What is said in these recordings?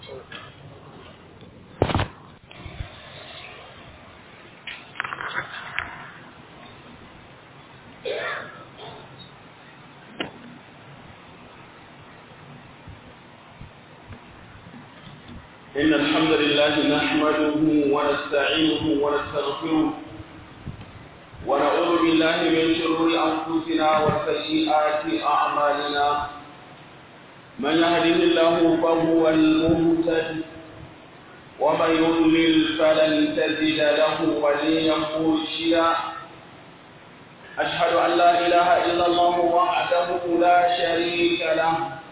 إن الحمد لله نحمده ونستعينه ونستغفره ونعوذ بالله من شرور أنفسنا وسيئات أعمالنا من يهده الله فهو المهتد ومن يضلل فلن تجد له وليا مرشدا أشهد أن لا إله إلا الله وحده لا شريك له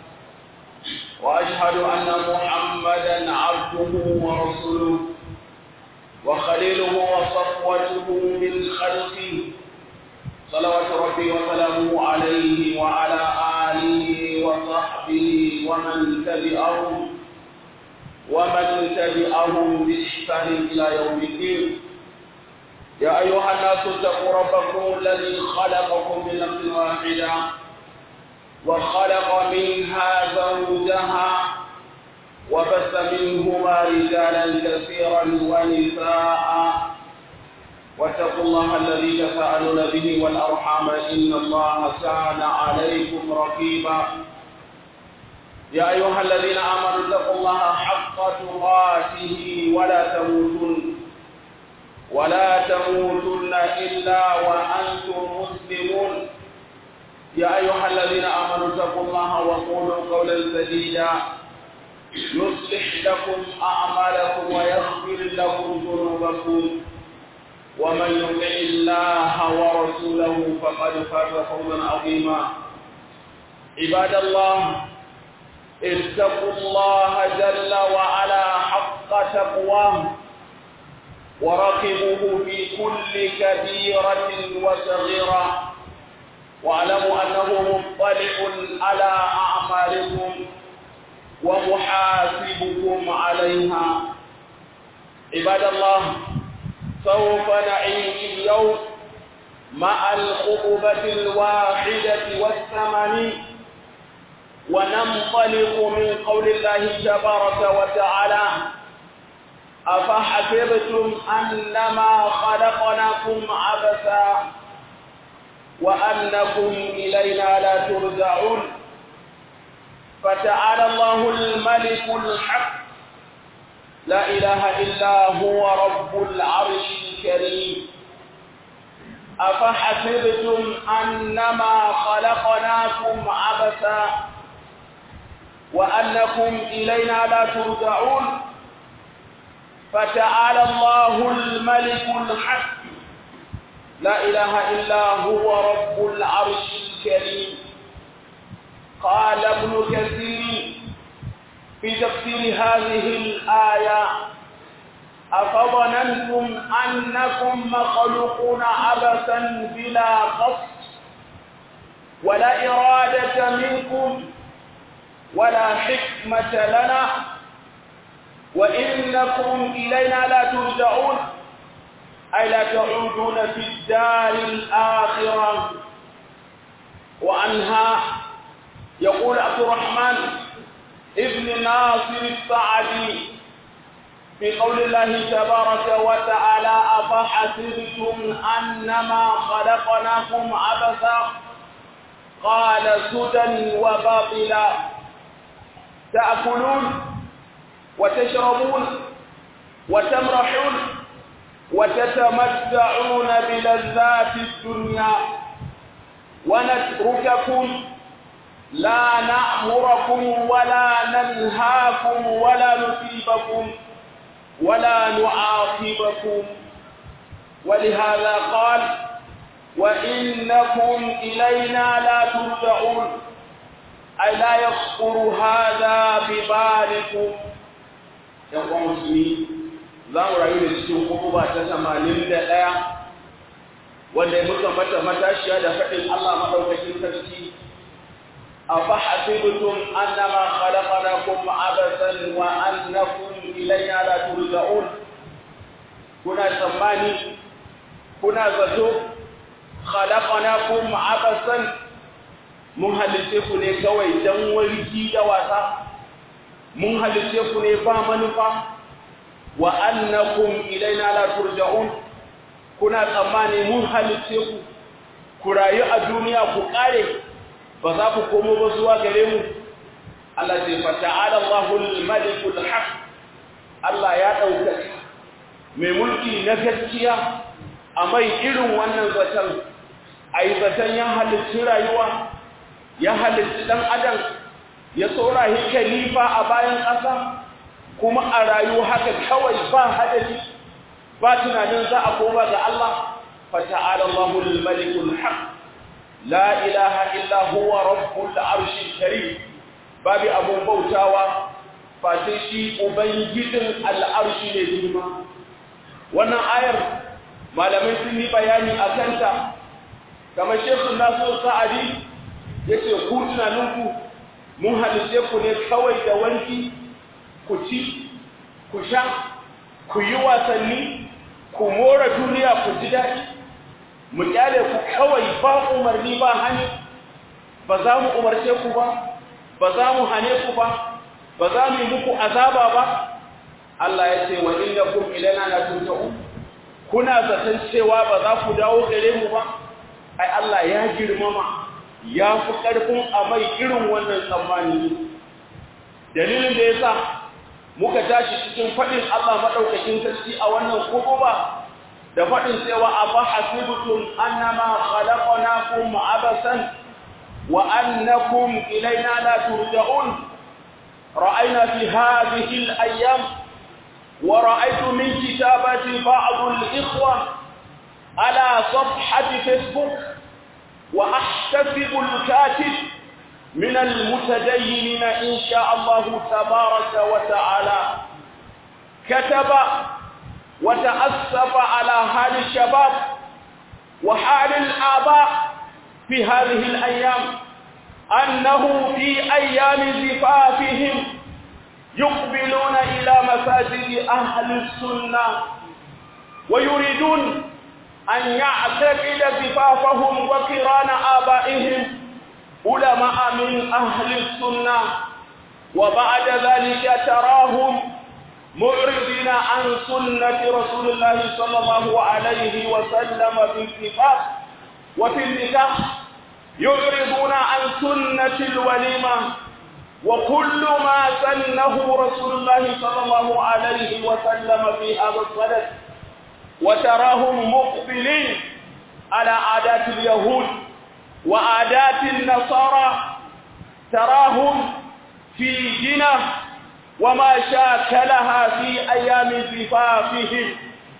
وأشهد أن محمدا عبده ورسوله وخليله وصفوته من خلقه صلوات ربي وسلامه عليه وعلى آله وصحبه ومن تبعهم ومن تبعهم بإحسان إلى يوم الدين يا أيها الناس اتقوا ربكم الذي خلقكم من نفس واحدة وخلق منها زوجها وبث منهما رجالا كثيرا ونساء واتقوا الله الذي تساءلون به والأرحام إن الله كان عليكم رقيبا يا أيها الذين آمنوا اتقوا الله حق تقاته ولا تموتن ولا تموتن إلا وأنتم مسلمون يا أيها الذين آمنوا اتقوا الله وقولوا قولا سديدا يصلح لكم أعمالكم ويغفر لكم ذنوبكم ومن يطع الله ورسوله فقد فاز فوزا عظيما عباد الله اتقوا الله جل وعلا حق تقواه وراقبوه في كل كبيرة وصغيرة واعلموا أنه مطلع على أعمالكم ومحاسبكم عليها عباد الله سوف نعيش اليوم مع الخطبة الواحدة والثمانين وننطلق من قول الله تبارك وتعالى أفحسبتم أنما خلقناكم عبثا وأنكم إلينا لا ترجعون فتعالى الله الملك الحق لا إله إلا هو رب العرش الكريم أفحسبتم أنما خلقناكم عبثا وأنكم إلينا لا ترجعون فتعالى الله الملك الحق لا إله إلا هو رب العرش الكريم قال ابن كثير في تفسير هذه الآية أفظننتم أنكم مخلوقون عبثا بلا قصد ولا إرادة منكم ولا حكمة لنا وإنكم إلينا لا ترجعون أي لا تعودون في الدار الآخرة وعنها يقول عبد الرحمن ابن ناصر السعدي في قول الله تبارك وتعالى أفحسبتم أنما خلقناكم عبثا قال سدى وباطلا تأكلون وتشربون وتمرحون وتتمتعون بلذات الدنيا ونترككم لا نأمركم ولا ننهاكم ولا نصيبكم ولا نعاقبكم ولهذا قال وإنكم إلينا لا ترجعون أي لا يخطر هذا ببالكم يقول مسلمين za mu rayu da cikin kuma ta tamanin da ɗaya wanda ya muka mata matashiya da faɗin Allah maɗaukakin sarki a fahasibtum annama khalaqnakum abathan wa annakum ilayna la turja'un kuna tsammani kuna zato khalaqnakum abathan mun halitte ku ne kawai dan warki da wasa mun halice ku ne ba manufa wa annakum ilaina la turja'un kuna tsammani mun halice ku ku rayu a duniya ku kare ba za ku komo ba zuwa gare mu Allah ce fa ta'ala Allahul malikul haq Allah ya dauka mai mulki na gaskiya a mai irin wannan zaton ai zaton ya halitta rayuwa ya halitta dan adam ya tsorahi khalifa a bayan ƙasa kuma a rayu haka kawai ba hadari ba tunanin za a koma ga Allah fa ta'ala Allahul malikul haq la ilaha illa huwa rabbul arshil karim babu abun bautawa fatin shi ubangijin al'arshi ne girma wannan ayar malamai sun yi bayani a kanta kamar shekun nasu sa'adi ya ce ku tunaninku mun halice ku ne kawai da wanki ku ci ku sha ku yi wasanni ku mora duniya ku ji daɗi mu kyale ku kawai ba umarni ba hani ba za mu umarce ku ba ba za mu hane ku ba ba za mu yi muku azaba ba Allah ya ce wa innakum ilaina la turja'un kuna zaton cewa ba za ku dawo gare mu ba ai Allah ya girmama ya fi karfin a mai irin wannan tsammani dalilin da yasa muka tashi cikin fadin Allah madaukakin sarki a wannan kutuba da fadin cewa afa hasibtum annama khalaqnakum abasan wa annakum ilaina la turja'un رأينا في هذه الأيام ورأيت من كتابة بعض الإخوة على صفحة فيسبوك وأحتسب الكاتب من المتدينين إن شاء الله تبارك وتعالى كتب وتأسف على حال الشباب وحال الآباء في هذه الأيام أنه في أيام زفافهم يقبلون إلى مساجد أهل السنة ويريدون أن يعتقد زفافهم وقران آبائهم علماء من أهل السنة وبعد ذلك تراهم معرضين عن سنة رسول الله صلى الله عليه وسلم في الزفاف وفي النكاح يعرضون عن سنة الوليمة وكل ما سنه رسول الله صلى الله عليه وسلم في هذا الصدد وتراهم مقبلين على عادات اليهود وعادات النصارى تراهم في جنة وما شاكلها في أيام زفافهم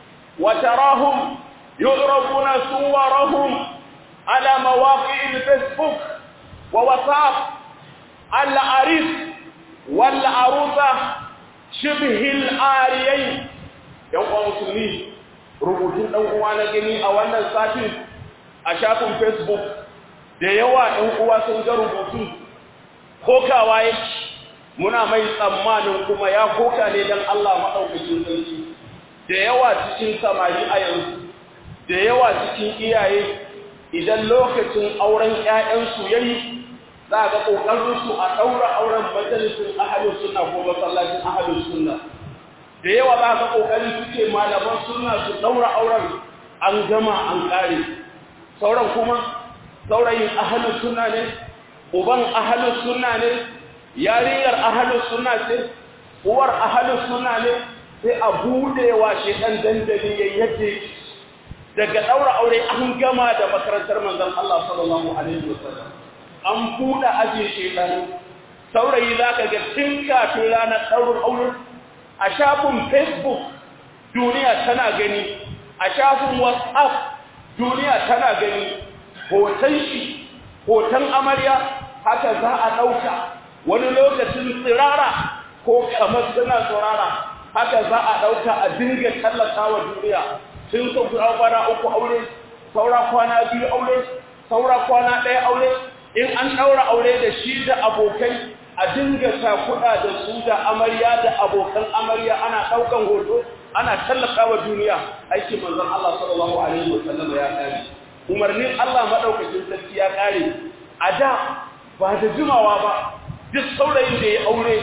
وتراهم يعرضون صورهم على مواقع الفيسبوك وواتساب العريس والعروسة شبه الآريين يوم مسلمين rubutun ɗan uwa na gani a wannan satin a shafin facebook da yawa ɗan uwa sun ga rubutu kokawa yake muna mai tsammanin kuma ya koka ne don Allah maɗaukakin sarki da yawa cikin samari a yanzu da yawa cikin iyaye idan lokacin auren ‘ya'yansu ya yi za ga ƙoƙarinsu a ɗaura auren majalisun ahalin suna ko masallacin ahalin suna da yawa za ga ƙoƙari suke malaman suna su ɗaura auren an gama an ƙare sauran kuma saurayin ahalin suna ne uban ahalin suna ne yarinyar ahalin suna ce uwar ahalin suna ne sai a buɗewa shi ɗan dandali ya yadda daga ɗaura aure an gama da makarantar manzon Allah sallallahu alaihi wasallam an buɗe aje shekaru saurayi zaka ga tun kafin ranar ɗaurin aure a shafin Facebook duniya tana gani a shafin WhatsApp duniya tana gani hoton shi hoton amarya haka za a ɗauka wani lokacin tsirara ko kamar suna tsirara haka za a ɗauka a dinga tallata wa duniya sun saura kwana uku aure saura kwana biyu aure saura kwana ɗaya aure in an ɗaura aure da shi da abokai a dinga kuɗa da su da amarya da abokan amarya ana ɗaukan hoto ana tallata wa duniya aikin manzon Allah sallallahu alaihi wa sallam ya kare umarnin Allah madaukakin sarki ya kare a da ba da jimawa ba duk saurayin da ya aure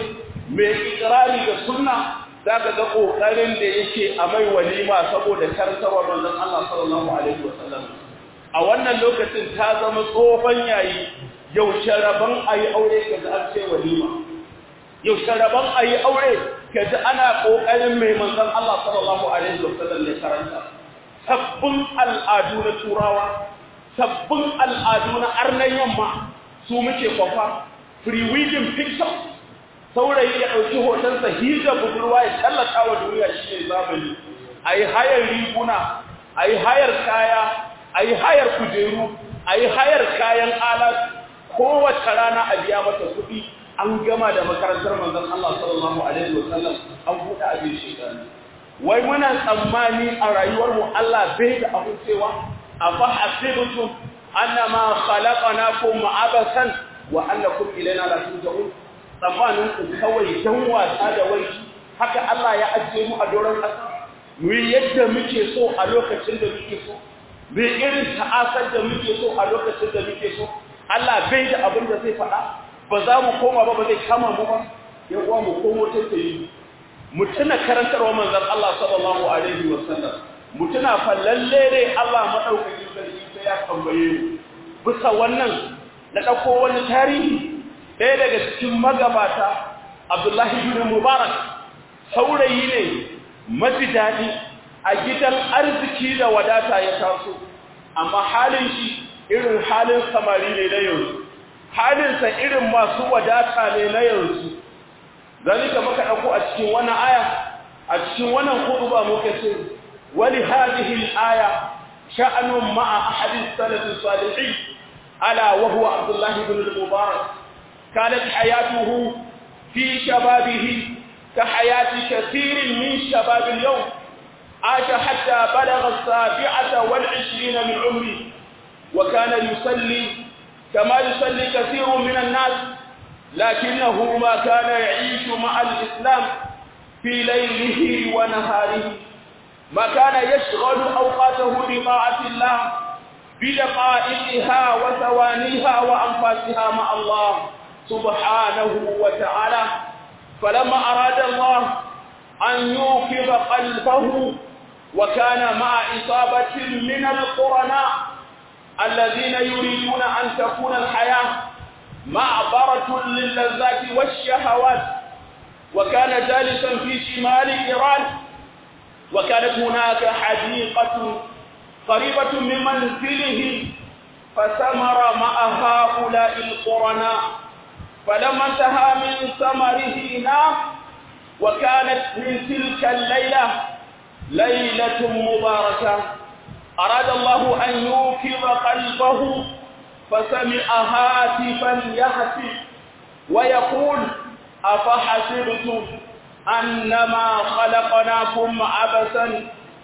mai ikirari da sunna za ka ga ƙoƙarin da yake a mai walima saboda karantarwa manzon Allah sallallahu alaihi wasallam a wannan lokacin ta zama tsohon yayi yaushe rabon a yi aure ka ji an ce walima yaushe rabon a yi aure ka ji ana ƙoƙarin mai manzon Allah sallallahu alaihi wasallam da karanta sabbin al'adu na turawa sabbin al'adu na arnan yamma su muke kwafa pre-wedding pictures saurayi ya ɗauki hotonsa hijab budurwa ya tallata wa duniya shi ne zamani a yi hayar riguna a yi hayar kaya a yi hayar kujeru a yi hayar kayan alat kowace rana a biya mata kuɗi an gama da makarantar manzon Allah sallallahu alaihi wasallam an buɗe abin shekaru wai muna tsammani a rayuwar mu Allah bai da abin cewa afa hasibtum annama khalaqnakum abasan wa annakum ilaina la turja'un tsammanin ku kawai dan wasa da wai haka Allah ya ajiye mu a doron ƙasa mu yi yadda muke so a lokacin da muke so mu irin ta'asar da muke so a lokacin da muke so Allah bai da abin da zai faɗa ba za mu koma ba ba zai kama mu ba ya uwa mu komo ta yi mu tuna karantarwa manzon Allah sallallahu alaihi wa sallam mu tuna fa lalle ne Allah madaukakin sarki sai ya tambaye mu bisa wannan na dauko wani tarihi ɗaya daga cikin magabata Abdullahi bin Mubarak saurayi ne mafi daɗi a gidan arziki da wadata ya taso amma halin shi irin halin samari ne na yanzu halinsa irin masu wadata ne na yanzu zalika muka ɗauko a cikin wannan aya a cikin wannan khutba muka ce wali hadhihi al-aya sha'anun ma'a ahadith salaf salihin ala wa huwa Abdullah ibn al-Mubarak kanat hayatuhu fi shababihi ka hayati kathirin min shabab al-yawm عاش حتى بلغ السابعة والعشرين من عمره وكان يصلي كما يصلي كثير من الناس لكنه ما كان يعيش مع الإسلام في ليله ونهاره ما كان يشغل أوقاته بطاعة الله بدقائقها وثوانيها وأنفاسها مع الله سبحانه وتعالى فلما أراد الله أن يوقظ قلبه وكان مع إصابة من القرناء الذين يريدون أن تكون الحياة معبرة للذات والشهوات وكان جالسا في شمال إيران وكانت هناك حديقة قريبة من منزله فثمر مع هؤلاء القرناء فلما انتهى من ثمره نام وكانت من تلك الليلة ليلة مباركة أراد الله أن يوقظ قلبه فسمع هاتفا يهتف ويقول أفحسبتم أنما خلقناكم عبثا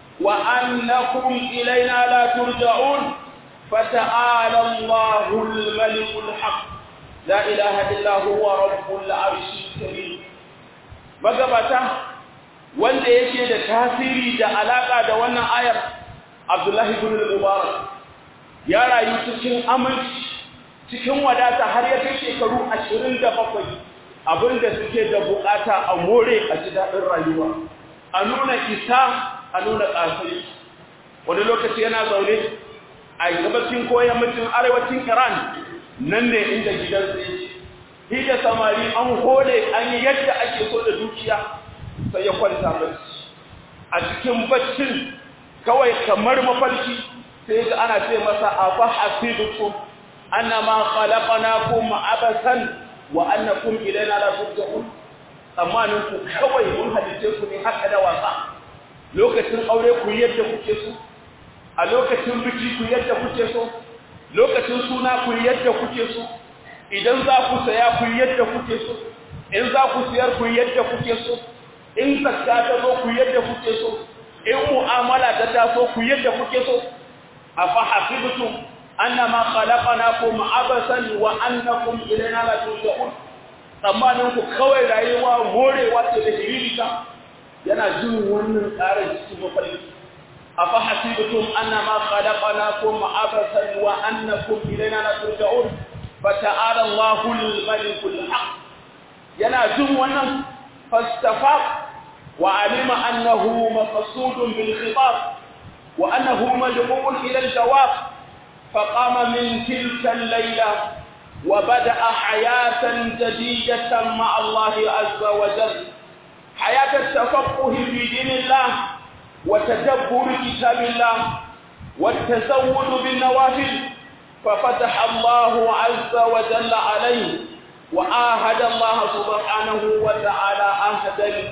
وأنكم إلينا لا ترجعون فتعالى الله الملك الحق لا إله إلا هو رب العرش الكريم magabata wanda yake da tasiri da alaka da wannan ayar Abdullahi ibn al-Mubarak ya rayu cikin aminci cikin wadata har ya kai shekaru 27 abinda suke da bukata a more a ji dadin rayuwa a nuna isa a nuna kasai wani lokaci yana zaune a gabacin koyan mutum arewacin Iran nan ne inda gidansa yake shi da samari an hole an yi yadda ake so da dukiya sai ya kwanta bacci a cikin baccin kawai kamar mafarki sai ga ana ce masa afa hasibukum annama khalaqnakum abasan wa annakum ilayna la turja'un tsammanin ku kawai mun halice ku ne haka da wasa lokacin aure ku yadda kuke so a lokacin biki ku yadda kuke so lokacin suna ku yadda kuke so idan za ku saya ku yadda kuke so in za ku siyar ku yadda kuke so in zakka ta zo ku yadda kuke so in mu'amala ta taso ku yadda kuke so afa hasibtum annama khalaqnakum abasan wa annakum ilayna la turja'un tsammanin ku kawai rayuwa morewa ce da hiririta yana jin wannan tsarin cikin mafarki afa hasibtum annama khalaqnakum abasan wa annakum ilayna la turja'un fata'ala Allahul malikul haq yana jin wannan فاستفاق وعلم أنه مقصود بالخطاب وأنه مدعو إلى الجواب فقام من تلك الليلة وبدأ حياة جديدة مع الله عز وجل حياة التفقه في دين الله وتدبر كتاب الله والتزود بالنوافل ففتح الله عز وجل عليه وآهد الله سبحانه وتعالى عهدا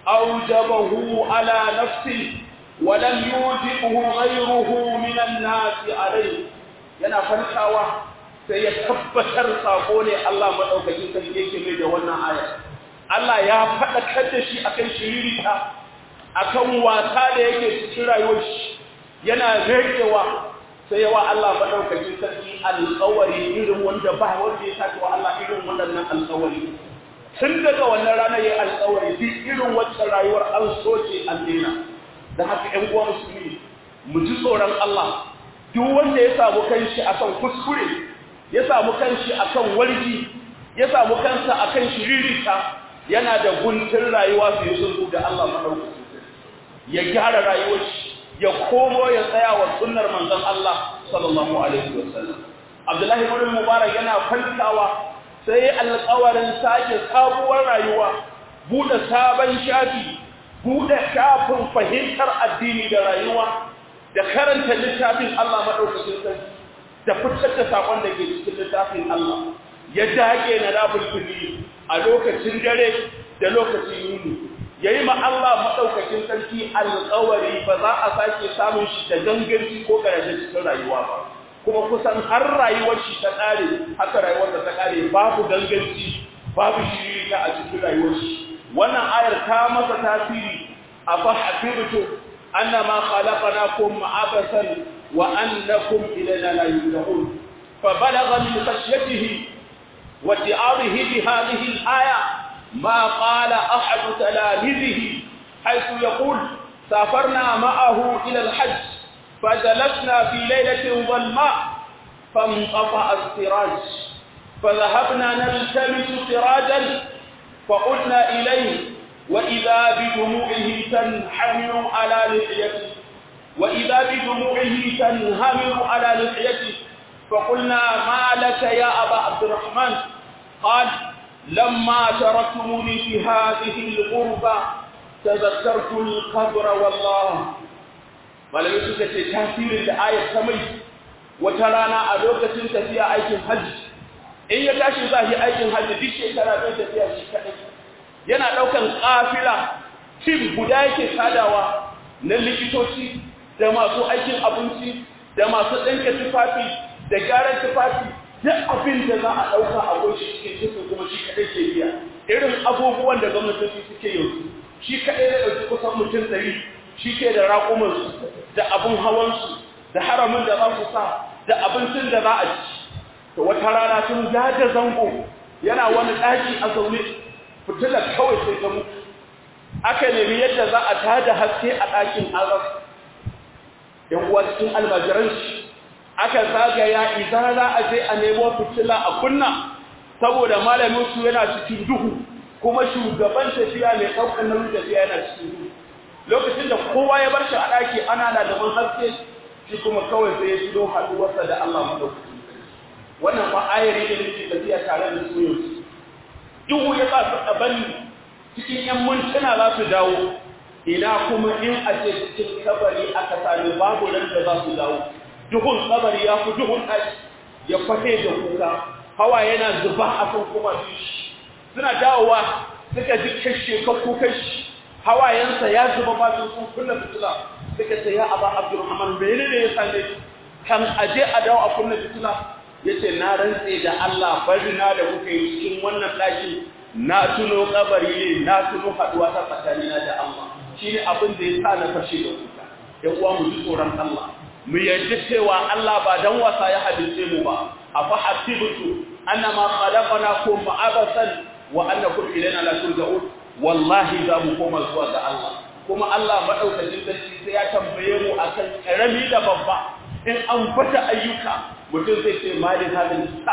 أوجبه على نفسه ولم يوجبه غيره من الناس عليه yana farkawa sai ya tabbatar sako ne Allah madaukakin sarki yake mai da wannan aya Allah ya faɗakar da shi akan shiririta akan wasa da yake cikin rayuwar shi yana rekewa sai yawa Allah madaukakin sarki alƙawari irin wanda ba wanda ya sake wa Allah irin waɗannan alƙawari tun daga wannan ranar ya alƙawari duk irin wacce rayuwar an soke an daina da haka ƴan uwa musulmi mu ji tsoron Allah duk wanda ya samu kanshi akan kuskure ya samu kanshi akan warji ya samu kansa akan shiririta yana da guntun rayuwa su yi sulhu da Allah madaukakin ya gyara rayuwar shi ya komo ya tsaya wa sunnar manzon Allah sallallahu alaihi wasallam Abdullahi ibn Mubarak yana falkawa sai alƙawarin sake sabuwar rayuwa bude sabon shafi bude shafin fahimtar addini da rayuwa da karanta littafin Allah madaukakin sarki da fitar da sakon da ke cikin littafin Allah ya dage na rabul kulli a lokacin dare da lokacin yini yayi ma Allah madaukakin sarki alƙawari ba za a sake samun shi da ganganci ko garaje cikin rayuwa ba kuma kusan har rayuwar shi ta kare haka rayuwar ta kare babu ganganci babu shiri a cikin rayuwar shi wannan ayar ta masa tasiri afa habibtu annama khalaqnakum abasan wa annakum ilayna la yurja'un فبلغ من خشيته واتعاظه بهذه الآية ما قال أحد تلاميذه حيث يقول سافرنا معه إلى الحج فجلسنا في ليلة ظلماء فانقطع السراج فذهبنا نلتمس سراجا فقلنا إليه وإذا بدموعه تنحمر على لحيته وإذا بدموعه تنهمر على لحيته فقلنا ما لك يا أبا عبد الرحمن قال لما تركتموني في هذه الغربة تذكرت القبر والله malamai suka ce tasirin da ayat ta mai wata rana a lokacin tafiya aikin hajji in ya tashi za yi aikin hajji duk shekara zai tafiya shi kaɗai yana ɗaukan ƙafila tim guda yake sadawa na likitoci da masu aikin abinci da masu ɗanke tufafi da gyaran tufafi duk abin da za a ɗauka a goshi cikin cikin kuma shi kaɗai ke biya irin abubuwan da gwamnatoci suke yanzu shi kaɗai da ɗauki kusan mutum ɗari shi ke da raƙumansu da abin hawansu da haramin da za su sa da abincin da za a ci to wata rana sun jaje zango yana wani ɗaki a zaune fitilar kawai sai ta mutu aka nemi yadda za a tada haske a ɗakin azab yan uwa cikin almajiranci aka zagaya idan za a je a nemo fitila a kunna saboda malamin su yana cikin duhu kuma shugaban tafiya mai ɗaukar nauyin tafiya yana cikin duhu lokacin da kowa ya bar shi a ɗaki ana lalaban haske shi kuma kawai sai ya shigo haɗuwarsa da Allah madaukakin wannan fa ayari da nake tafiya tare da su yau duhu ya sa su ɗabani cikin yan mintuna za su dawo ina kuma in a ce cikin kabari aka sami babu nan da za su dawo duhun kabari ya fi duhun ɗaki ya fate da kuka hawa yana zuba a kan kuma shi suna dawowa suka ji kashe kakku kashi hawayensa ya zuba ba su sun kunna fitila suka ce ya aba abdurrahman bai ne ya same kan aje a dawo a kunna fitila yace na rantse da Allah bari na da kuka yi cikin wannan daki na tuno kabari ne na tuno haduwa ta tsakanina da Allah shine abin da ya sa na fashe da kuka ya uwa mu ji tsoron Allah mu yarda cewa Allah ba dan wasa ya hadice mu ba afa hasibtu annama khalaqnakum abasan wa annakum ilayna la turja'un wallahi za mu koma zuwa ga Allah kuma Allah madaukakin sarki sai ya tambaye mu akan karami da babba in an fata ayyuka mutum zai ce mali hadin sab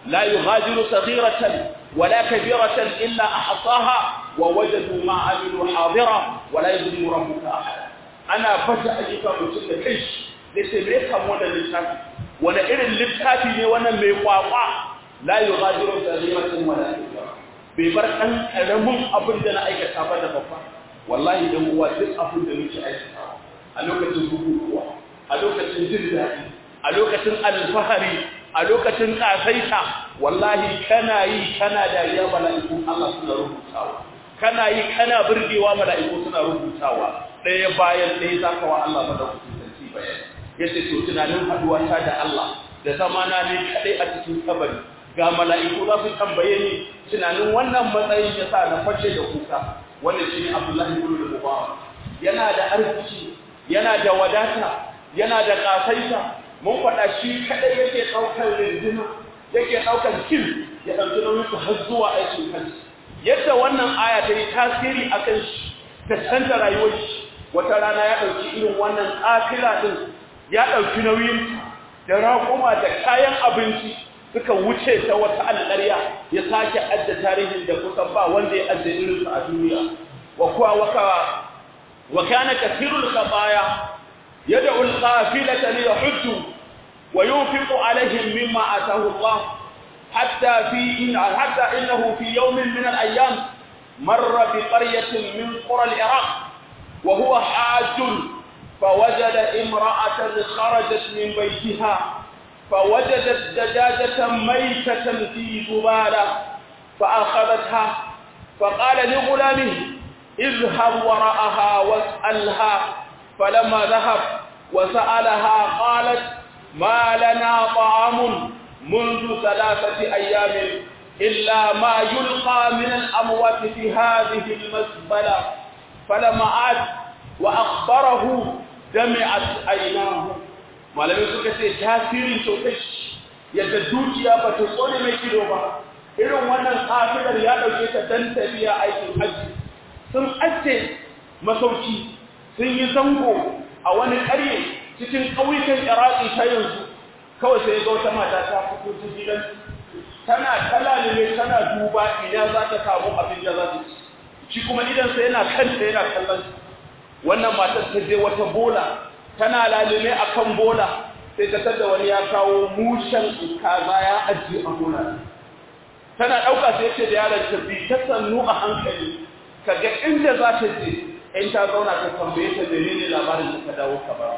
la yughadiru saghiratan wala kabiratan illa ahsaha wa wajadu ma amilu hadira wala yuzlimu rabbuka ahada ana fata ayyuka mutum da kai da sai me kan wannan littafi wani irin littafi ne wannan mai kwakwa la yughadiru saghiratan wala kabira bai bar ɗan ƙaramin abin da na aikata ba da babba wallahi dan uwa duk abin da muke aikata a lokacin bukukuwa a lokacin jin daɗi a lokacin alfahari a lokacin ƙasaita wallahi kana yi kana dariya mala'ikun Allah suna rubutawa kana yi kana burgewa mala'iku suna rubutawa ɗaya bayan ɗaya za ka wa Allah madaukakin sarki bayan yace to tunanin haɗuwa ta da Allah da zamana ne kaɗai a cikin kabari ga mala'iku za su tambaye ni tunanin wannan matsayin ya sa na fashe da kuka wanda shi ne abdullahi ibn al-mubarak yana da arziki yana da wadata yana da kasaita mun faɗa shi kadai yake ɗaukar rinjina yake ɗaukar kil ya ɗauki nauyin su har zuwa aikin kansu yadda wannan aya ta yi tasiri a kan shi ta canza rayuwar shi wata rana ya ɗauki irin wannan ƙafila ɗin ya ɗauki nauyin da raƙuma da kayan abinci suka wuce ta wata alƙarya ya sake adda tarihin da kusan ba wanda ya adda irinsu a duniya wa kuwa waka wa kana kathirul khataya yad'u al-qafilata li yahujju wa yunfiqu alaihim mimma ataahu Allah hatta fi in hatta innahu fi yawmin min al-ayyam marra bi qaryatin min qura al-iraq wa huwa hajjun فوجد امرأة خرجت من بيتها فوجدت دجاجة ميتة في زبالة فأخذتها فقال لغلامه اذهب وراءها واسألها فلما ذهب وسألها قالت ما لنا طعام منذ ثلاثة أيام إلا ما يلقى من الأموات في هذه المزبلة فلما عاد وأخبره دمعت عيناه malamai suka ce tasirin sosai yadda dukiya ba ta tsone mai kido ba irin wannan kafirar ya ɗauke ta dan tafiya aikin hajji sun ace masauki sun yi zango a wani ƙarye cikin ƙauyukan iraki ta yanzu kawai sai ga wata mata ta fito ta gidan tana talalime tana duba ina za ta samu abin da za ta ci shi kuma idan sai yana kanta yana kallon wannan matar ta je wata bola tana lalume a kan bola sai ta tada wani ya kawo mushen kaza ya ajiye a bola tana ɗauka sai ce da yaron ta bi ta sannu a hankali ka ga inda za ta je in ta zauna ta tambaye ta menene labarin da ka dawo ka ba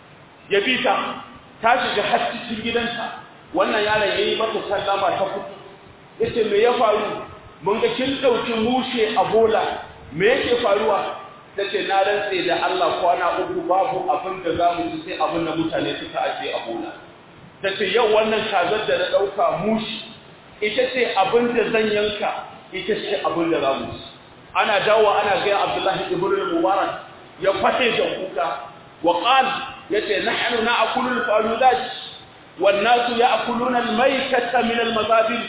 ya bi ta ta shiga har cikin gidanta wannan yaron yayi mata sallama ta fito yace me ya faru mun ga kin dauki mushe a bola me yake faruwa tace na rantse da Allah kwana uku babu abin da za mu ci sai abin da mutane suka aje a bola tace yau wannan kazar da na dauka mushi ita ce abin da zan yanka ita ce abin da za mu ci ana dawo ana ga Abdullahi ibn Mubarak ya fate da kuka wa qal yace nahnu na'kulu al-faludat wan nasu ya'kuluna al-maytata min al-mazabil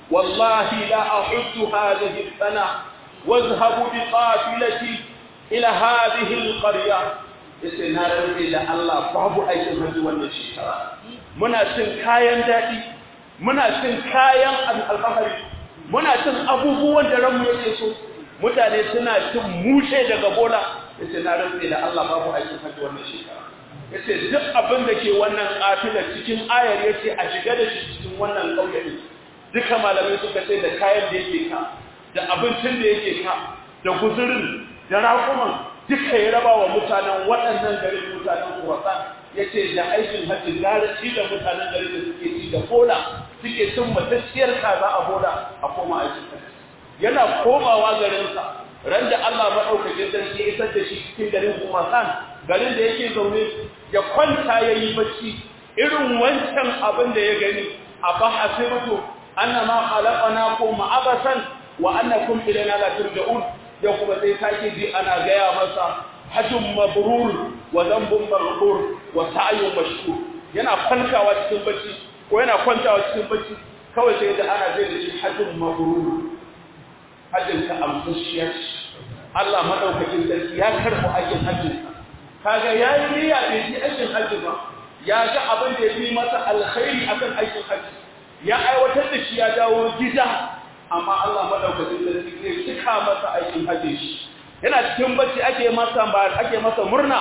wallahi la ahuddu hadhihi as-sana واذهبوا بقافلتي ila hadhihi alqarya yace na rantsi da Allah babu aikin haji wannan shekara muna cin kayan dadi muna cin kayan alfahari muna cin abubuwan da ranmu yake so mutane suna cin mushe daga bola yace na rantsi da Allah babu aikin haji wannan shekara yace duk abin da ke wannan kafila cikin ayar yace a shiga da shi cikin wannan kauye duka malamai suka ce da kayan da yake ka da abincin da yake ka da guzurin da raƙuman duka ya raba wa mutanen waɗannan garin mutanen kurasa ya ce da aikin hajji gara ci da mutanen garin da suke ci da bola suke cin matacciyar kaza a bola a koma aikin hajji yana komawa garinsa ran da Allah maɗaukakin sarki ya isar da shi cikin garin kumasan garin da yake zaune ya kwanta ya yi bacci irin wancan abin da ya gani a ba hasibatu annama khalaqnakum abasan wa annakum ilayna la turja'un yau kuma sai sake ji ana gaya masa hajjun mabrur wa zambun maghfur wa sa'yun mashkur yana falkawa cikin bacci ko yana kwantawa cikin bacci kawai sai da ana zai da shi hajjun mabrur hajjin ka amsashiya Allah madaukakin sarki ya karbu aikin hajjin kaga yayi niyya bai ji aikin hajji ba ya ga abin da yafi masa alkhairi akan aikin hajji ya aiwatar da shi ya dawo gida amma Allah madaukakin sarki zai cika masa aikin hajji shi yana cikin bacci ake masa ba ake masa murna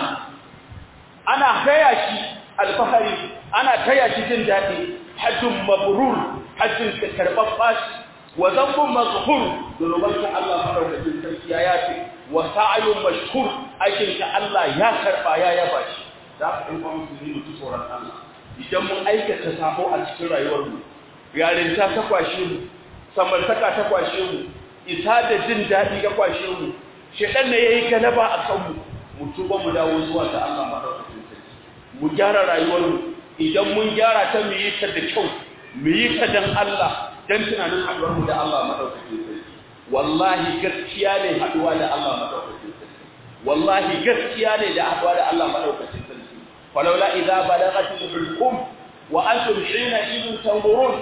ana taya shi alfahari ana taya shi jin daɗi hajjun mabrur hajjin ka karɓar bashi wa zambun mazhur zunuban ka Allah madaukakin sarki ya yafe wa sa'ayun mashkur aikin ka Allah ya karɓa ya yaba shi za ka ɗan kwamfu ne mutu tsoron Allah idan mun aikata sabo a cikin rayuwarmu yarinta ta kwashe mu samartaka ta kwashe mu isa da jin daɗi ga kwashe mu shedan ne yayi galaba a kanmu mu tuba mu dawo zuwa ga Allah madaukakin sarki mu gyara rayuwarmu idan mun gyara ta mu yi ta da kyau mu yi ta dan Allah dan tunanin haɗuwar mu da Allah madaukakin sarki wallahi gaskiya ne haɗuwa da Allah madaukakin sarki wallahi gaskiya ne da haɗuwa da Allah madaukakin sarki falawla idza balagatil hulqum wa antum hina idin tanzurun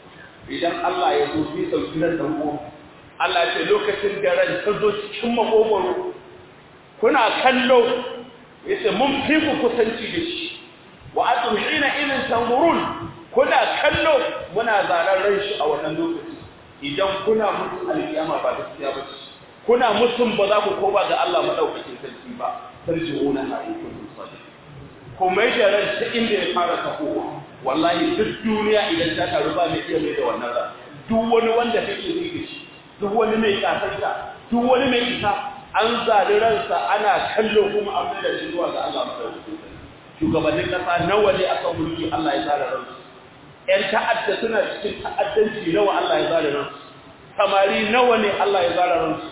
idan Allah ya zo fi sauki nan da ku Allah ce lokacin da ran ta zo cikin makogoro kuna kallo yace mun fi ku kusanci da shi wa atum hina idin tanzurun kuna kallo muna zaran ran shi a wannan lokaci idan kuna musu alkiyama ba gaskiya ba ce kuna musun ba za ku koma ga Allah madaukakin sarki ba tarji'una haikun sadiq kuma da ran ta inda ya fara tafowa wallahi duk duniya idan ta taru ba mai iya mai da wannan ran duk wani wanda kake yi da shi duk wani mai kasarta duk wani mai isa an zali ransa ana kallo kuma an da shi zuwa ga Allah madaukakin sarki shugabannin kasa nawa ne aka mulki Allah ya tsara ransu ƴan ta'adda suna cikin ta'addanci nawa Allah ya tsara ransu samari nawa ne Allah ya tsara ransu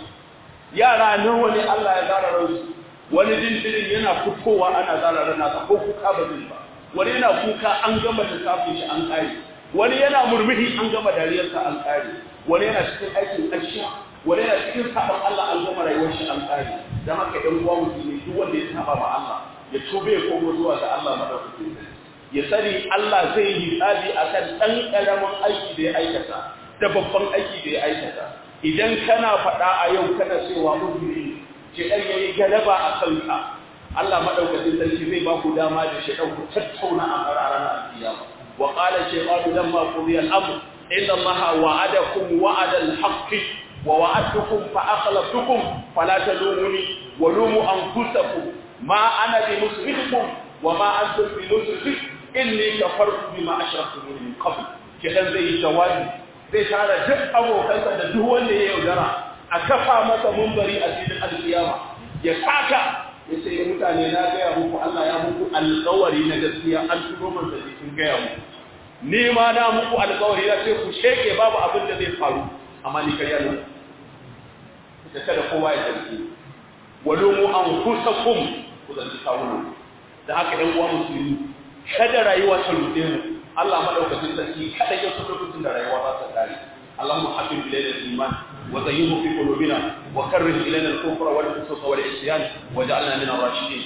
yara nawa ne Allah ya tsara ransu wani jinjirin yana fitowa ana tsara rana ko kuka ba zai ba wani yana kuka an gama lissafin shi an kare wani yana murmushi an gama dariyarsa an kare wani yana cikin aikin ƙarshe wani yana cikin sabon Allah an gama rayuwar shi an kare dan haka ɗan uwa musulmi duk wanda ya saba ma Allah ya tobe ya komo zuwa ga Allah madaukakin sarki ya sani Allah zai yi hisabi akan ɗan ƙaramin aiki da ya aikata da babban aiki da ya aikata idan kana faɗa a yau kana cewa uzuri ce ɗan yayi galaba a kanka Allah madaukakin sarki zai ba ku dama da shi ku tattauna a ranar alkiyama wa qala shaytanu lamma qudiya al-amr inna allaha wa'adakum wa'ada al-haqqi wa wa'adtukum fa akhlaftukum fala talumuni wa lumu anfusakum ma ana bi musrifukum wa ma antum bi musrifik inni kafartu bima ashraktum min qabl kidan zai yi jawabi zai tara duk abokansa da duk wanda ya yaudara a kafa masa mumbari a cikin alkiyama ya saka ya ce ya mutane na gaya muku Allah ya muku alkawari na gaskiya an turo man da cikin gaya muku ni ma na muku alkawari na ce ku sheke babu abin da zai faru amma ni karya ne da kada kowa ya zargi walumu anfusakum ku zargi kawunan da haka ɗan uwa musulmi kada rayuwa ta ruɗe mu Allah madaukakin sarki kada ya so lokacin da rayuwa za ta kare اللهم حبب إلينا الإيمان وزينه في قلوبنا وكره إلينا الكفر والفسوق والعصيان واجعلنا من الراشدين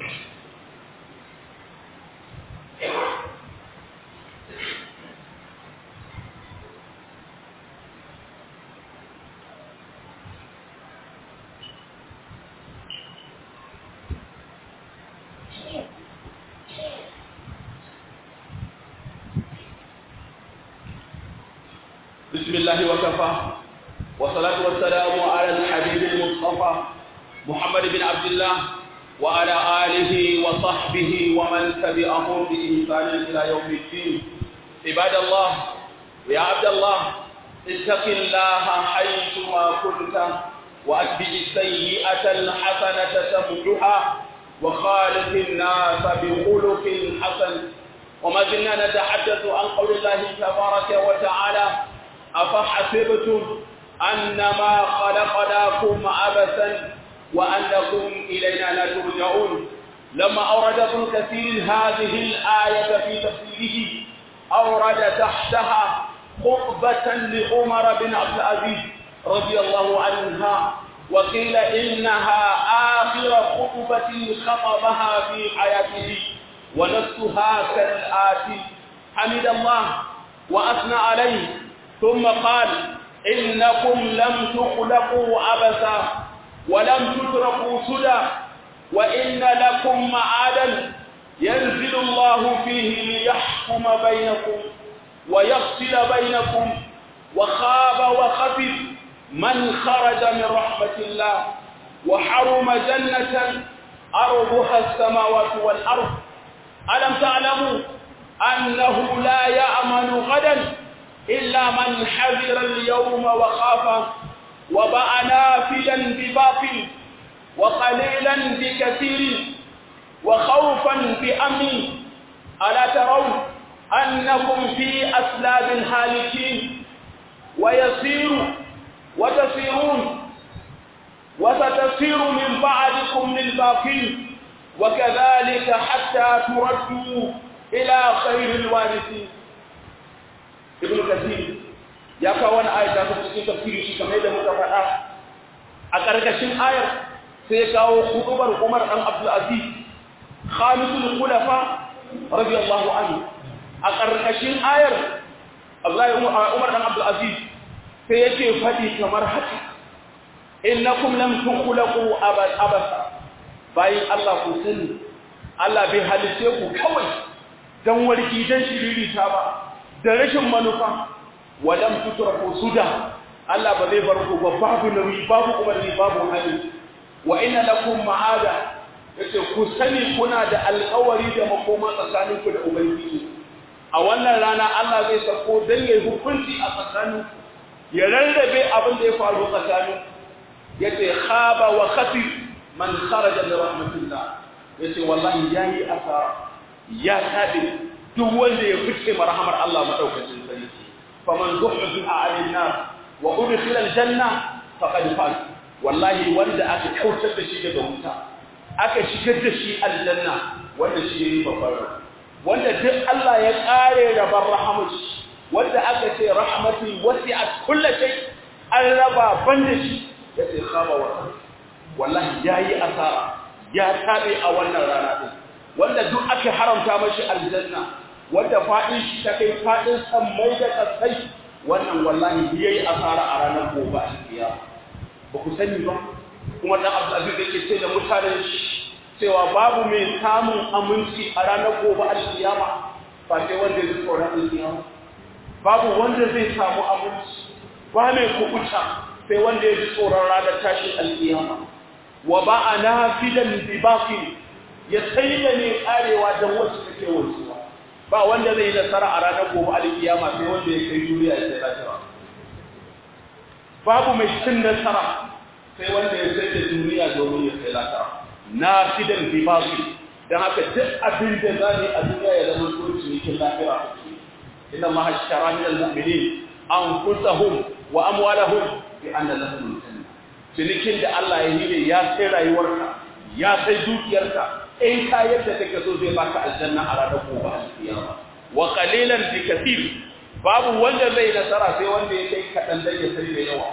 بسم الله وكفى والصلاة والسلام على الحبيب المصطفى محمد بن عبد الله وعلى آله وصحبه ومن تبعهم بإحسان إلى يوم الدين عباد الله يا عبد الله اتق الله حيثما كنت وأتبع السيئة الحسنة تمحها وخالق الناس بخلق حسن وما زلنا نتحدث عن قول الله تبارك وتعالى أفحسبتم أنما خلقناكم عبثا وأنكم إلينا لا ترجعون لما أورد ابن كثير هذه الآية في تفسيره أورد تحتها خطبة لعمر بن عبد العزيز رضي الله عنها وقيل إنها آخر خطبة خطبها في حياته ونفسها كالآتي حمد الله وأثنى عليه ثم قال إنكم لم تخلقوا عبثا ولم تتركوا سدى وإن لكم معادا ينزل الله فيه ليحكم بينكم ويفصل بينكم وخاب وخفف من خرج من رحمة الله وحرم جنة أرضها السماوات والأرض ألم تعلموا أنه لا يأمن غدا إلا من حذر اليوم وخاف وباع نافلا بباطل وقليلا بكثير وخوفا بأمن ألا ترون أنكم في أسلاب هالكين ويسير وتسيرون وستسير من بعدكم للباقين وكذلك حتى تردوا إلى خير الوارثين ابن كثير ya kawo wani ayat da ta cikin tafsiri shi kamar yadda muka faɗa a ƙarƙashin ayar sai ya kawo hudubar Umar dan Abdul Aziz Khalisul Khulafa radiyallahu anhu a ƙarƙashin ayar Abdullahi Umar dan Abdul Aziz sai yake faɗi kamar haka innakum lam tukhlaqu abasa bayin Allah ku sani Allah bai halice ku kawai dan warki dan shiririta ba da rashin manufa walam tutraku suda Allah ba zai bar ku ba babu nauyi babu umarni babu hali wa inna lakum ma'ada yace ku sani kuna da alƙawari da makoma tsakanin ku da ubangiji a wannan rana Allah zai sako dan yayi hukunci a tsakanin ya rarrabe abin da ya faru tsakanin yace khaba wa khasir man kharaja min rahmatillah yace wallahi yayi asara ya tabi duk wanda ya fice marhamar Allah madaukakin sarki faman zuhziha 'anil nar wa udkhila aljanna faqad faz wallahi wanda aka kautar da shi daga wuta aka shigar da shi aljanna wanda shi yayi babbar wanda duk Allah ya kare rabar rahmat wanda aka ce rahmati wasi'at kulli shay an raba banda shi yace khaba wa wallahi yayi asara ya tabe a wannan rana din wanda duk aka haramta mashi aljanna wanda fadin shi ta kai fadin sammai da kasai wannan wallahi yayi asara a ranar gobe a kiyama ba ku sani ba kuma dan Abdul Aziz yake ce da mutanen cewa babu mai samun aminci a ranar gobe a kiyama ba sai wanda ya tsoron kiyama babu wanda zai samu aminci ba mai kubuta sai wanda ya ji tsoron ranar tashin alkiyama wa ba a nafidan bi baqi ya saida ne karewa dan wacce take wanzuwa ba wanda zai yi nasara a ranar gobe alkiyama sai wanda ya kai duniya ya sai lafiya babu mai cin nasara sai wanda ya sai da duniya domin ya sai lafiya nafidan bi baqi dan haka duk abin da zai a duniya ya zama so cinikin lafiya inna ma hashara min al-mu'minin anfusahum wa amwalahum bi anna lahum al-janna cinikin da Allah ya yi ne ya sai rayuwarka ya sai dukiyarka in ka yadda take so zai baka aljanna a ranar gobe al-qiyama wa qalilan bi kathir babu wanda zai nasara sai wanda ya kai kadan dan ya sai da yawa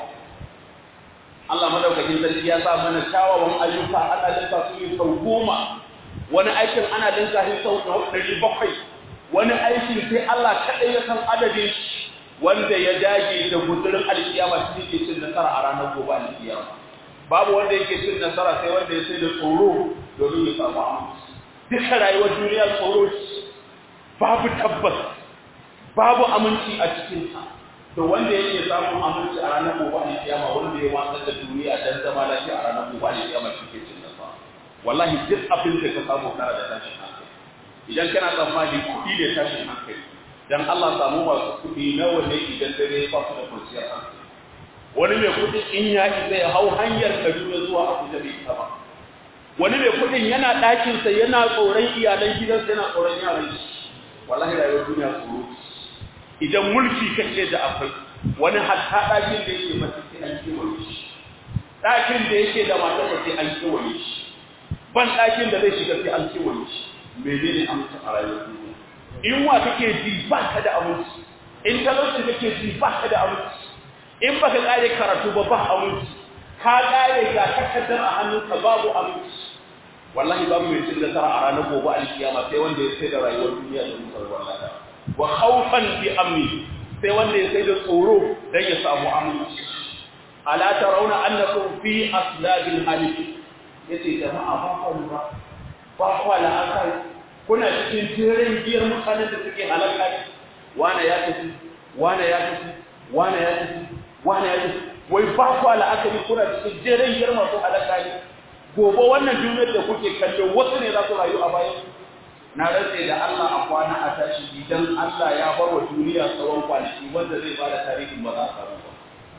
Allah madaukakin sarki ya sa mana kyawawan ayyuka ana linka su yi sau goma wani aikin ana linka shi sau ɗari bakwai wani aikin sai Allah kaɗai ya san adadin shi wanda ya dage da gudurin alkiyama shi yake cin nasara a ranar gobe alkiyama babu wanda yake cin nasara sai wanda ya sai da tsoro domin ya samu aminci duka rayuwar duniya tsoro babu tabbas babu aminci a cikinta to wanda yake samun aminci a ranar gobe alkiyama wanda ya watsar da duniya dan zama lafiya a ranar gobe alkiyama shi ke cin nasara wallahi duk abin da ka samu kana da tashin hankali idan kana tsammani kuɗi ne tashin hankali dan Allah samu masu kuɗi nawa ne idan dare ya fasu da kwanciyar hankali wani mai kuɗi in ya isa ya hau hanyar Kaduna zuwa Abuja bai isa ba wani mai kuɗin yana ɗakinsa yana tsoron iyalan gidansa yana tsoron yaran shi wallahi rayuwar duniya tsoro idan mulki kake da akwai wani hatta ɗakin da yake mace sai an kewaye shi ɗakin da yake da matarsa sai an kewaye shi ban ɗakin da zai shiga sai an kewaye shi menene amince a rayuwar duniya in wa kake ji ba ka da aminci in talauci kake ji ba ka da aminci in baka kare karatu ba ba aminci ka kare ga takardar a hannunka babu aminci wallahi babu mai cin nasara a ranar gobe alkiyama sai wanda ya sai da rayuwar duniya da mutar wallahi wa khawfan bi amni sai wanda ya sai da tsoro dan ya samu aminci ala tarawna annakum fi aslabil halik yace jama'a ba ku ba ba ku la akai kuna cikin jerin giyar mutanen da suke halaka wane ya tafi wane ya tafi wane ya tafi wane ya tafi wai ba ku la'akari kuna cikin jerin girma ko halaka ne gobe wannan duniyar da kuke kallo wasu ne za su rayu a bayan na rantse da Allah a kwana a tashi idan Allah ya bar wa duniya tsawon kwanaki wanda zai bada tarihin ba za a samu ba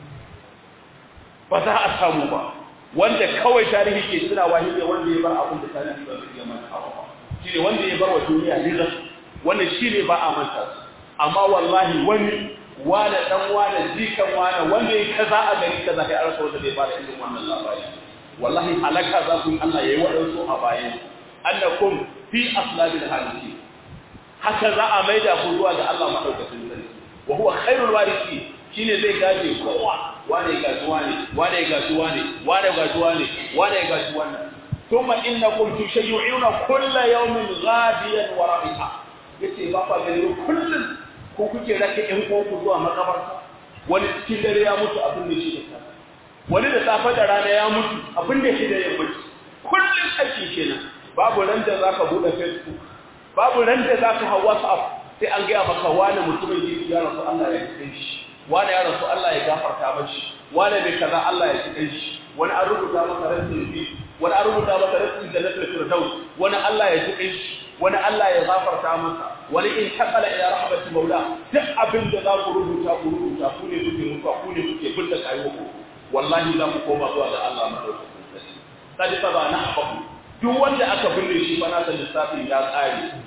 ba za a samu ba wanda kawai tarihi ke tunawa shi ne wanda ya bar abin da tarihi ba zai iya manta ba shi ne wanda ya bar wa duniya rizal wannan shi ne ba a manta su amma wallahi wani wane dan wane jikan wane wanda ya kaza a gari kaza kai arsa wanda zai bada irin wannan labari wallahi halaka za ku yi Allah ya yi waɗansu a bayan annakum fi aslabil haliki haka za a maida ku zuwa ga Allah madaukakin sarki wa huwa khairul warisi shine zai gaje kowa wane ya gaji wane wane ya gaji wane wane ya gaji wane wane ya gaji wannan thumma innakum tushayyu'una kulla yawmin ghadiyan wa rabiha yace ba fa gani kullun ko kuke rake ɗan uwanku zuwa makabarta wani cikin dare ya mutu abin da shi da wani da safe da rana ya mutu abin da shi da yammaci kullun aiki kenan babu ran da zaka bude facebook babu ran da zaka hawa whatsapp sai an gaya maka wani mutumin yi ya rasu Allah ya kai shi wani ya rasu Allah ya gafarta mashi wani ne kaza Allah ya kai shi wani an rubuta maka rasul bi wani an rubuta maka rasul jannatul firdaus wani Allah ya kai shi wani Allah ya gafarta masa wani in takala ila rahmati maula duk abin da za ku rubuta ku rubuta ku ne kuke mutuwa ku ne kuke binne kayo ku wallahi za ku koma zuwa ga Allah madaukakin sarki sadi fa ba na haɓaku duk wanda aka binne shi fa nasa lissafin ya tsare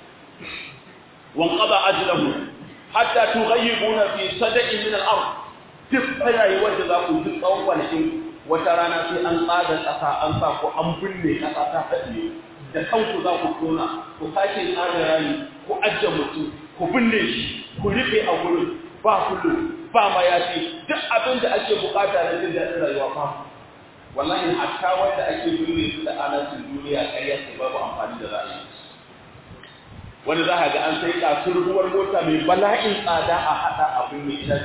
wan qada ajlahu hatta tughayyibuna fi sadaqin min al-ard duk rayuwar da za ku duk tsawon kwanakin wata rana sai an tsaga ƙasa an sa ku an binne ƙasa ta haɗe da kanku za ku tona ku sake tsaga rami ku ajiye mutum ku binne shi ku rufe a gurin ba kullu ba mayafi duk abin da ake bukata na jin daɗin rayuwa ba wallahi hatta wanda ake binne su da anasin duniya ƙarya sai babu amfani da za a yi wani za a ga an sai kasurguwar mota mai bala'in tsada a haɗa abin mai ita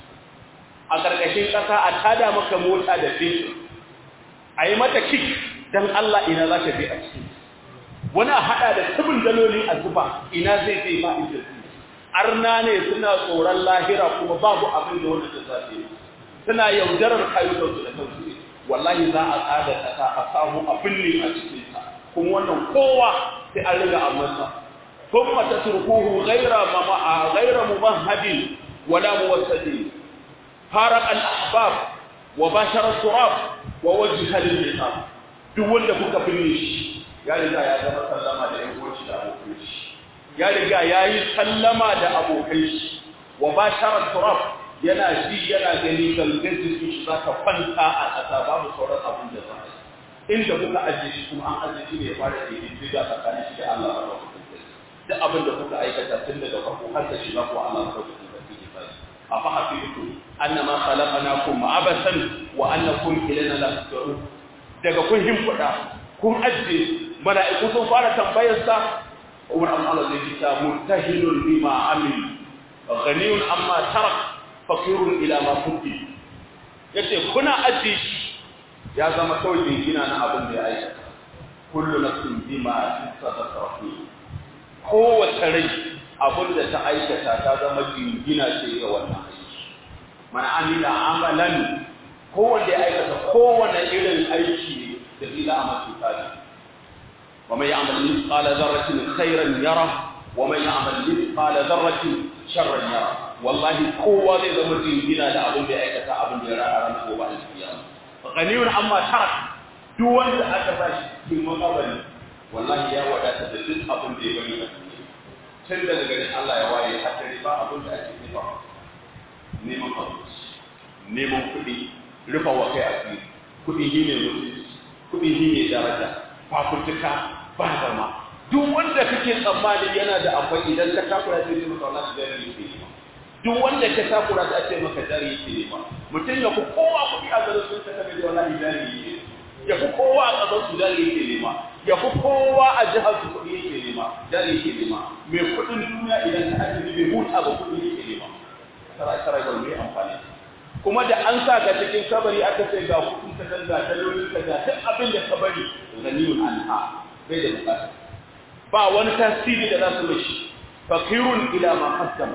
a ƙarƙashin ƙasa a tada maka mota da fetur a yi mata kik don Allah ina za ta je a ciki wani a haɗa da tubin daloli a zuba ina zai zai ba inda su arna ne suna tsoron lahira kuma babu abin da wanda ta zafi suna yaudarar kayukansu da kansu wallahi za a tsada ƙasa a samu abin ne a cikinsa kuma wannan kowa sai an riga a masa ثم تتركوه غير غير ممهد ولا موسد فارق الأحباب وباشر التراب ووجه للعقاب duk wanda kuka binne shi ya riga ya zama sallama da ƴan uwanci da abokan shi ya riga ya yi sallama da abokan shi wa bashara turab yana ji yana gani gangan jikin shi zaka kwanta a ƙasa babu sauran abin da za a yi inda kuka ajiye shi kuma an ajiye shi ne ya fara ƙididdiga tsakanin shi da Allah ba duk abin da kuka aikata tun daga farko har da shi za ku Allah ku dauki da kike sai afa hafitu annama khalaqnakum abasan wa annakum ilayna la tusarun daga kun himfuda kun ajje mala'iku sun fara tambayar sa Umar an Allah zai ta murtahilun bima amil ghaniyun amma tarak faqirun ila ma kunti yace kuna ajje shi ya zama kawai jingina na abin da ya aikata kullu nafsin bima kasabat rahim kowace rai abin da ta aikata ta zama jingina ce ga wannan aiki mana amila amalan kowanne ya aikata kowane irin aiki da zai a masu tsari wa mai amal misqala dharratin khairan yara wa mai amal misqala dharratin sharran yara wallahi kowa zai zama jingina da abin da ya aikata abin da ya rara ran gobe alkiyama ghaniyun amma tarak duk wanda aka bashi cikin makabari wallahi ya wadata da duk abin da ya bari a tun daga ganin Allah ya waye har dare ba abin da ake nufa neman abinci neman kuɗi rufa wa kai asiri kuɗi shi ne mutunci kuɗi shi ne daraja fafutuka ba zama duk wanda kake tsammani yana da akwai idan ka takura sai maka wallahi jari yake nema duk wanda ka takura sai ce maka jari yake nema mutum ya fi kowa kuɗi a garin sun saka da wallahi jari yake ya fi kowa a ƙasar su jari yake nema ya fi kowa a jihar su kuɗi yake nema jari yake nema mai kuɗin duniya idan ka ajiye bai huta ba kuɗi yake nema tara tara ga mai amfani kuma da an sa ka cikin kabari aka ce ga kuɗin ka ga dalolin ka ga duk abin da ka bari ganiyun anha bai da bukata ba wani tasiri da za su mishi fakirun ila ma qaddama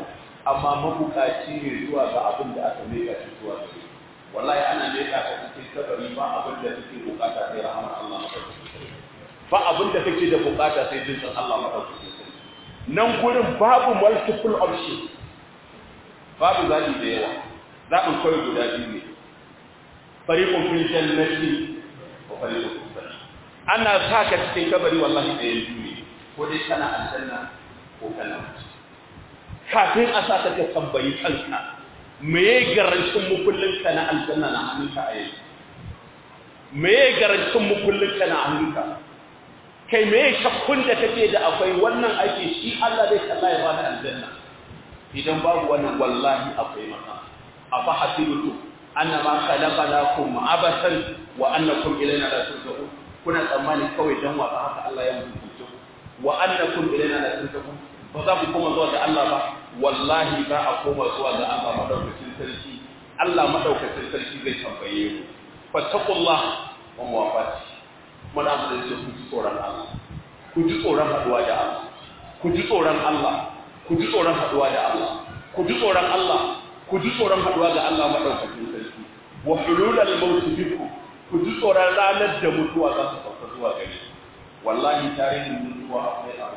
amma mabukaci ne zuwa ga abin da aka meka shi zuwa gare wallahi ana meka ka cikin kabari ba abin da kake bukata sai rahmar Allah madaukakin ba abin da kake da bukata sai jin Allah madaukakin nan gurin babu multiple option babu zaɓi da yawa zaɓin kawai guda biyu ne fariqun fil jannati wa fariqun fis sa'ir ana sa ka cikin kabari wallahi da yanzu ne ko dai kana aljanna ko kana wuta kafin a sa ka ka tambayi kanka me ya garancin mukullin ka na aljanna na hannunka a yanzu me ya garancin mukullin ka na hannunka kai me shakkun da kake da akwai wannan aiki shi Allah zai kalla ya bada aljanna idan babu wannan wallahi akwai maka afa hasibutu annama khalaqnakum abasan wa annakum ilayna la turja'un kuna tsammani kawai dan wasa haka Allah ya mutunce wa annakum ilayna la turja'un ba za ku koma zuwa ga Allah ba wallahi za a koma zuwa ga Allah madaukakin sarki Allah madaukakin sarki zai tambaye mu fattaqullah wa muwafati muna da yake ku ji tsoron Allah ku ji tsoron haduwa da Allah ku ji tsoron Allah ku ji tsoron haduwa da Allah ku ji tsoron Allah ku ji tsoron haduwa ga Allah madaukakin sarki wa hululal maut bikum ku ji tsoron ranar da mutuwa za ta sauka zuwa gare wallahi tarihin mutuwa akwai abu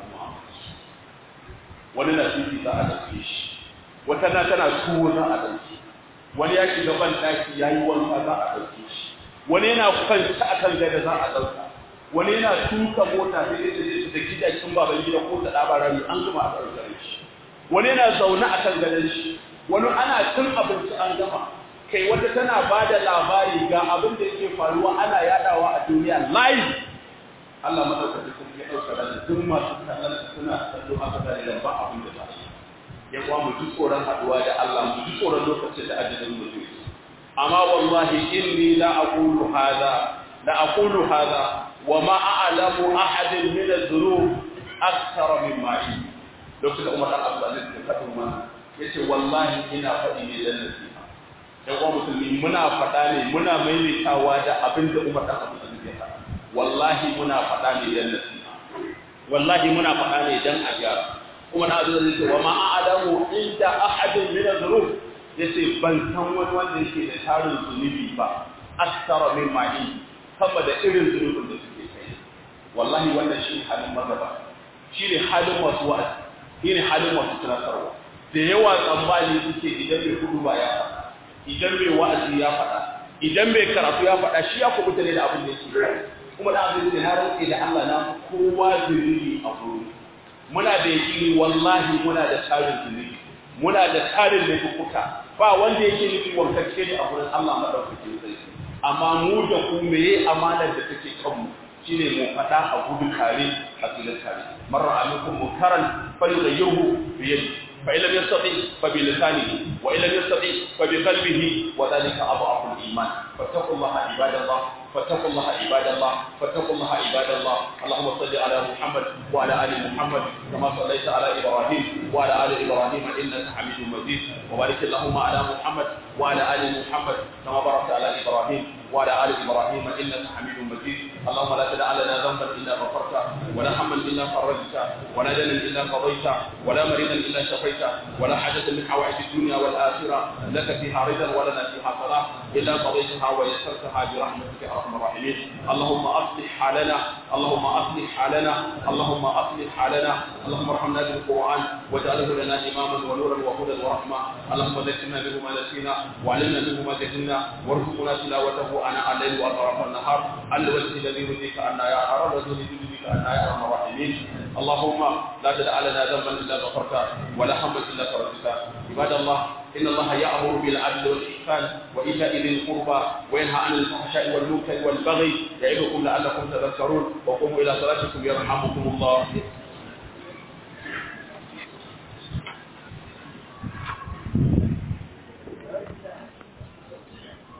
wani na fifi za a dauke shi wata na tana tuwo za a dauke wani ya shiga ban daki yayi wanka za a dauke shi wani yana kwanta akan gada za a dauka wani yana tuka mota sai da da gidajen baban gida ko da dabarari an gama a dauke shi wani yana zaune akan gadon shi wani ana cin abinci an gama kai wata tana ba da labari ga abin da yake faruwa ana yadawa a duniya live Allah madaukakin sarki ya dauka da duk masu kallon suna kallo haka da idan ba abin da ba ya kuwa mu ji tsoron haduwa da Allah mu ji tsoron lokacin da ajalin mu zai amma wallahi inni la aqulu hadha la aqulu hadha wa ma a'lamu ahadin min adh-dhunub akthar min ma'i lokacin da Umar dan Abdul Aziz ya faɗi mana yace wallahi ina faɗi ne dan nasiha yan uwa musulmi muna faɗa ne muna maimaitawa da abin da Umar dan Abdul Aziz ya faɗa wallahi muna faɗa ne dan nasiha wallahi muna faɗa ne dan a gyara kuma na zuwa zai wa ma a'lamu inda ahadin min adh-dhunub yace ban san wani wanda yake da tarin zunubi ba akthara min ma'i sama da irin zunubin da suke kai wallahi wannan shi halin magaba shi ne halin masu wa'azi shi ne halin masu tunatarwa da yawa tsammani suke idan mai hudu ba ya faɗa idan mai wa'azi ya faɗa idan mai karatu ya faɗa shi ya kubuta ne da abin da yake kuma da abin da na rantse da Allah na kowa zunubi a gurin muna da yaƙini wallahi muna da tarin zunubi muna da tarin laifuka ba wanda yake nufi wankacce ne a gurin Allah madaukakin sarki amma mu da ku meye amanar da take kanmu shine mu faɗa a gudu kare a filin kare marra amikum munkaran falyughayyirhu bi yadihi fa illam yastati fa bi lisanihi wa illam yastati fa bi qalbihi wa dhalika adhafu al-iman fattaqullaha ibadallah فاتقوا الله عباد الله فاتقوا الله عباد الله اللهم صل على محمد وعلى ال محمد كما صليت على ابراهيم وعلى ال ابراهيم انك حميد مجيد وبارك اللهم على محمد وعلى ال محمد كما باركت على ابراهيم وعلى ال ابراهيم انك حميد مجيد اللهم لا تدع لنا ذنبا الا غفرته ولا هما الا فرجته ولا دنا الا قضيته ولا مريضا الا شفيته ولا حاجه من حوائج الدنيا والاخره لك فيها رضا ولنا فيها صلاه الا قضيتها ويسرتها برحمتك يا ارحم الراحمين اللهم اصلح حالنا اللهم اصلح حالنا اللهم اصلح حالنا اللهم ارحمنا بالقران واجعله لنا اماما ونورا وهدى ورحمه اللهم ذكرنا به ما نسينا وعلمنا منه ما جهلنا وارزقنا تلاوته اناء الليل واطراف النهار الوجه الذي يرضيك ان يا ارى الرجل يرضيك ان يا ارحم الراحمين اللهم لا تدع لنا ذنبا الا غفرته ولا هما الا فرجته عباد الله إن الله يأمر بالعدل والإحسان وإيتاء ذي القربى وينهى عن الفحشاء والمنكر والبغي يعظكم لعلكم تذكرون وقوموا إلى صلاتكم يرحمكم الله